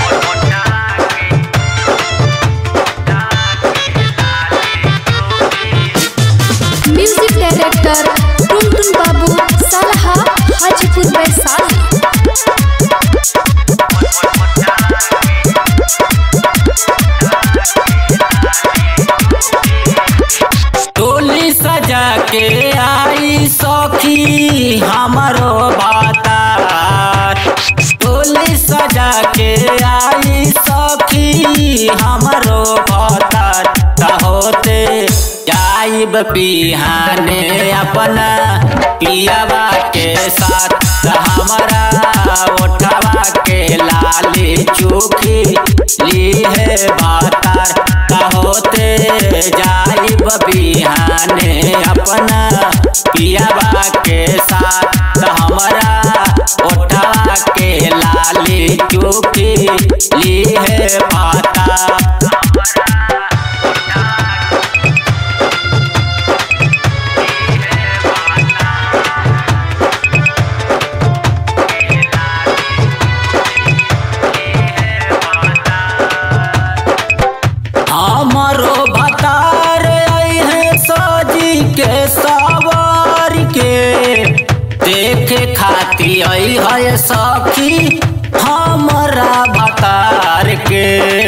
music director टुनटुन बाबू सलहा हाजीपुर वैशाली टोली सजा के आई सखी हमारो बातार टोली सजा के आई सखी हमारो बातार होते जाइब पिहाने अपना पियावा के साथ त हमारा ओठवा के लाली चूखी ली है बातार त होते जाइब बिहाने अपना पियावा के साथ त हमारा ओठवा के लाली चूखी ली है बातार हमारो भतार है सजी के सवार के देखे खाती आई है सखी हमारा भतार के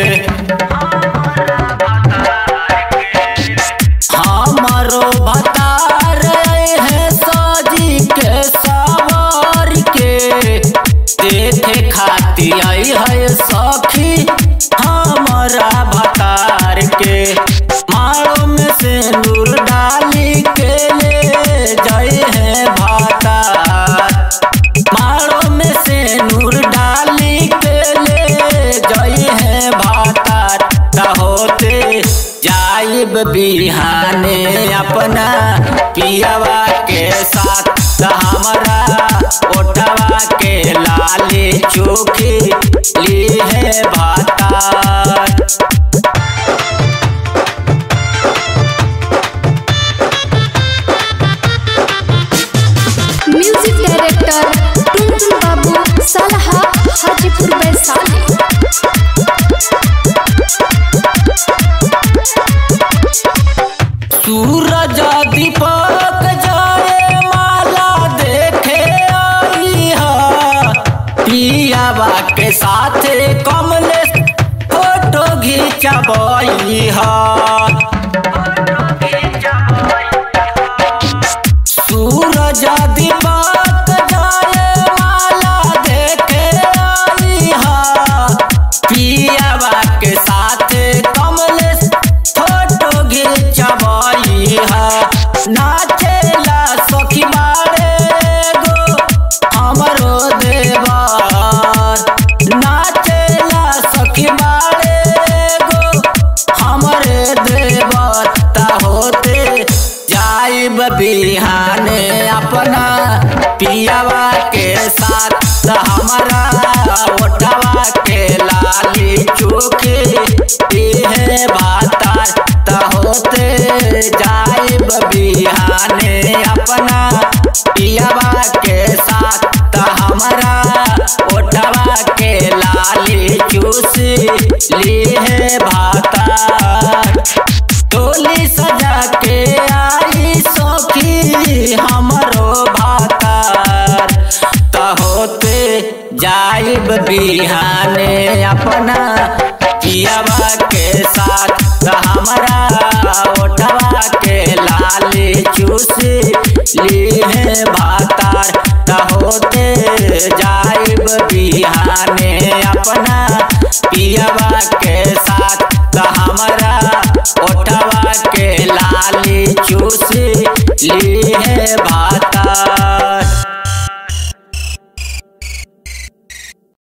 हमारो भतार है सजी के सवार के देखे खाती आई है सखी हमारा भतार के मारो में से नूर डाली के ले जाए है भातार मारो में से नूर डाली के ले जाए है भातार त होते जाइब बिहाने अपना पियावा के साथ त हमारा ओठवा के लाली चोखी ली है भातार म्यूजिक डायरेक्टर टुनटुन बाबू सलहा हाजीपुर वैशाली सूरज दीपक जाए माला देखे आई हा पियावा के साथ कमले फोटो घिंचबई हा सूरज दीपक जाए माला देखे आई हा पियावा के साथ कमलेश फोटो घिंचबई हा नाचेला सखी बारे गो हमरो देवर नाचेला सखी बारे गो हमरे देवर ता होते जाइब बिहाने अपना पियावा के साथ त हमारा ओठवा के लाली चूके है भातार त होते जाइब बिहाने अपना पियावा के साथ त हमारा ओठवा के लाली चूस ली है भातार टोली सजा के आई सखी हमरो भातार त होते जाइब बिहाने अपना पियावा के साथ त हमारा ओठवा के लाली चूस ली है भातार त होते जाइब बिहाने अपना पियावा के साथ त हमारा ओठवा के लाली चूस ली है भा